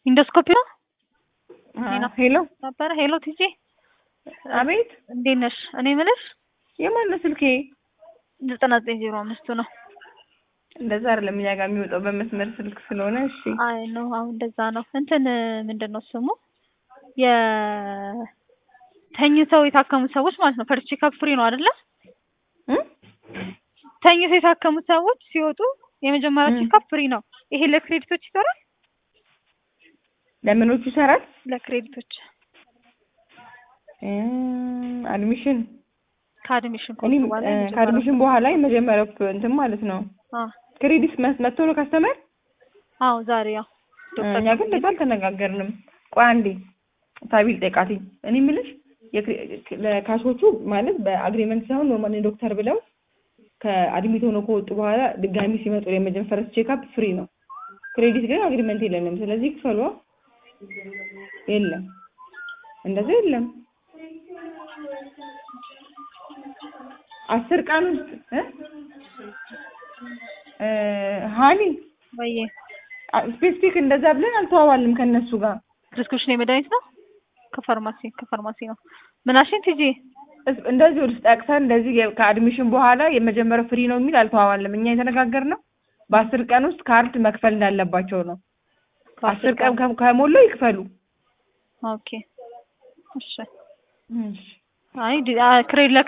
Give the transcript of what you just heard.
ኢንዶስኮፒ ነው ሄሎ ነበረ። ሄሎ ቲጂ አቤት እንዴት ነሽ? እኔ የምልሽ የማን ነው ስልኬ? ዘጠና ዘጠኝ ዜሮ አምስቱ ነው። እንደዛ አይደለም እኛ ጋር የሚወጣው በመስመር ስልክ ስለሆነ እሺ። አይ ነው አሁን እንደዛ ነው። እንትን ምንድን ነው ስሙ የተኝተው የታከሙ ሰዎች ማለት ነው። ፈርስት ቼክአፕ ፍሪ ነው አይደለ? እም? ተኝተው የታከሙ ሰዎች ሲወጡ የመጀመሪያ ቼክአፕ ፍሪ ነው። ይሄ ለክሬዲቶች ይሰራል። ለምኖቹ ይሰራል? ለክሬዲቶች እም፣ አድሚሽን ከአድሚሽን እኔ ኮርስ በኋላ የመጀመሪያው- ከአድሚሽን በኋላ የመጀመሪያው እንትን ማለት ነው። አ ክሬዲት መስ- መጥቶ ነው ካስተመር አዎ ዛሬ ያው እኛ ግን እንደዛ አልተነጋገርንም። ቆይ አንዴ ታቢል ጠይቃትኝ። እኔ የምልሽ የክሬ- ለካሾቹ ማለት በአግሪመንት ሳይሆን ኖርማሊ ዶክተር ብለው ከአድሚት ሆኖ ከወጡ በኋላ ድጋሚ ሲመጡ የመጀመሪያ ፈረስት ቼክአፕ ፍሪ ነው። ክሬዲት ግን አግሪመንት የለንም። ስለዚህ ክፈሏ። የለም እንደዛ የለም። አስር ቀን ውስጥ እ እ ሀኒ ወይዬ ስፔሲፊክ እንደዛ ብለን አልተዋዋልም ከእነሱ ጋር ፕሪስክሪፕሽን የመድኃኒት ነው ከፋርማሲ ከፋርማሲ ነው ምናሽን ቲጂ እስ- እንደዚህ ወደ ጠቅሰን እንደዚህ የ- ከአድሚሽን በኋላ የመጀመሪያው ፍሪ ነው የሚል አልተዋዋልም። እኛ የተነጋገርነው በአስር ቀን ውስጥ ካርድ መክፈል እንዳለባቸው ነው። አስር ቀን ከ- ከሞላው ይክፈሉ። ኦኬ እሺ እሺ አይ ዲ- አ- ክሬድ